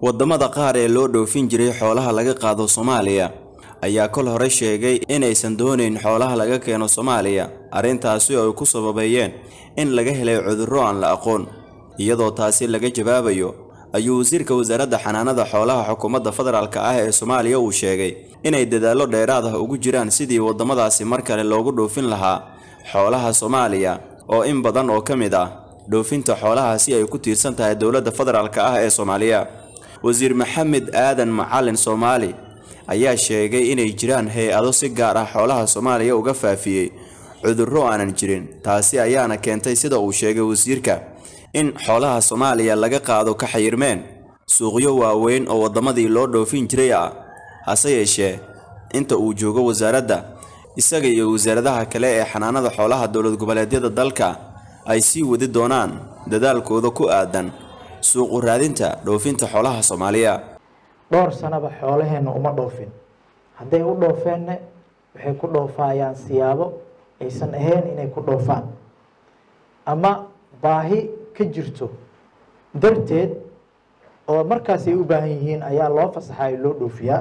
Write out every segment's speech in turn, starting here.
waddamada qaar ee loo dhoofin jiray xoolaha laga qaado soomaaliya ayaa kol hore sheegay inaysan doonayn xoolaha laga keeno soomaaliya arrintaasi oo ay ku sababeeyeen in laga helay cudurro aan la aqoon iyadoo taasi laga jawaabayo ayuu wasiirka wasaaradda xanaanada xoolaha xukuumadda federaalk ah ee soomaaliya uu sheegay inay dadaallo dheeraad ah ugu jiraan sidii waddamadaasi mar kale loogu dhoofin lahaa xoolaha soomaaliya oo in badan oo ka mid ah dhoofinta xoolahaasi ay ku tiirsan tahay dowladda federaalk ah ee soomaaliya wasiir maxamed aadan macalin soomaali ayaa sheegay inay jiraan hay-ado si gaar ah xoolaha soomaaliya uga faafiyey cudurro aanan jirin taasi ayaana keentay sida uu sheegay wasiirka in xoolaha soomaaliya laga qaado ka xayirmeen suuqyo waaweyn oo waddamadii loo dhoofin jiray ah hase yeeshee inta uu joogo wasaaradda isaga iyo wasaaradaha kale ee xanaanada xoolaha dowlad goboleedyada dalka ay sii wadi doonaan dadaalkooda ku aadan suuqu raadinta dhoofinta xoolaha soomaaliya dhowr sanaba xoolaheenna uma dhoofin hadday u dhoofeenna waxay ku dhoofaayaan siyaabo aysan ahayn inay ku dhoofaan ama baahi ka jirto darteed oo markaas ay u baahan yihiin ayaa loo fasaxayo loo dhoofiyaa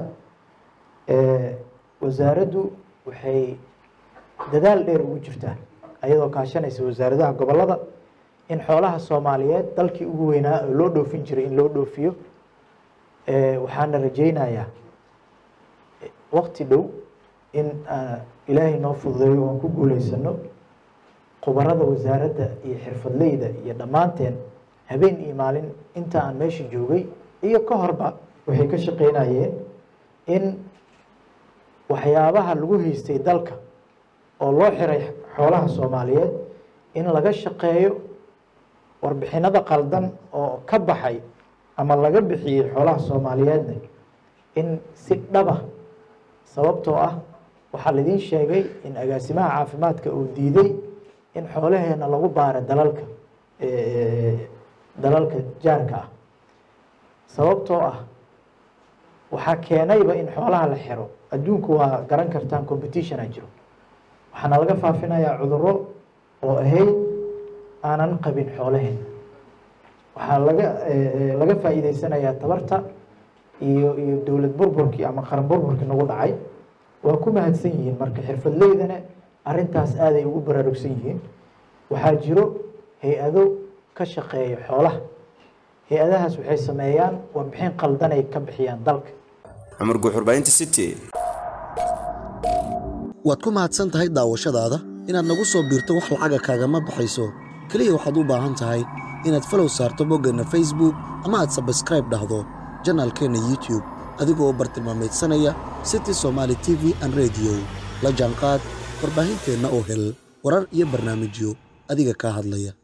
wasaaraddu waxay dadaal dheer ugu jirtaa ayadoo kaashanaysa wasaaradaha gobolada in xoolaha soomaaliyeed dalkii ugu weynaa oo loo dhoofin jiray in loo dhoofiyo waxaana rajaynayaa waqti dhow in ilaahay noo fududeeyo oan ku guuleysano khubarada wasaaradda iyo xirfadleyda iyo dhammaanteen habeen iyo maalin inta aan meesha joogay iyo ka horba waxay ka shaqeynayeen in waxyaabaha lagu haystay dalka oo loo xiray xoolaha soomaaliyeed in laga shaqeeyo warbixinada qaldan oo ka baxay ama laga bixiyey xoolaha soomaaliyeedna in si dhaba sababtoo ah waxaa laidin sheegay in agaasimaha caafimaadka uu diiday in xoolaheena lagu baaro dalalka dalalka jaarka ah sababtoo ah waxaa keenayba in xoolaha la xiro adduunku waa garan kartaan competitiona jiro waxaana laga faafinayaa cudurro oo ahayd aanan qabin xoolaheena waxaa laga laga faa'iideysanayaa tabarta iyo iyo dowlad burburkii ama qaran burburkii nagu dhacay waa ku mahadsan yihiin marka xirfadleydana arrintaas aaday ugu baraarugsan yihiin waxaa jiro hay-ado ka shaqeeya xoolaha hay-adahaas waxay sameeyaan warbixin qaldan ay ka bixiyaan dalka cumar guuxurbaynta city waad ku mahadsan tahay daawashadaada inaad nagu soo biirto wax lacaga kaagama baxayso keliya waxaad u baahan tahay inaad falow saarto boggeenna facebook ama aad sabskraib dhahdo janaalkeenna youtube adigoo u bartilmaamaydsanaya city somaali t v an rediyo la jaanqaad warbaahinteenna oo hel warar iyo barnaamijyo adiga kaa hadlaya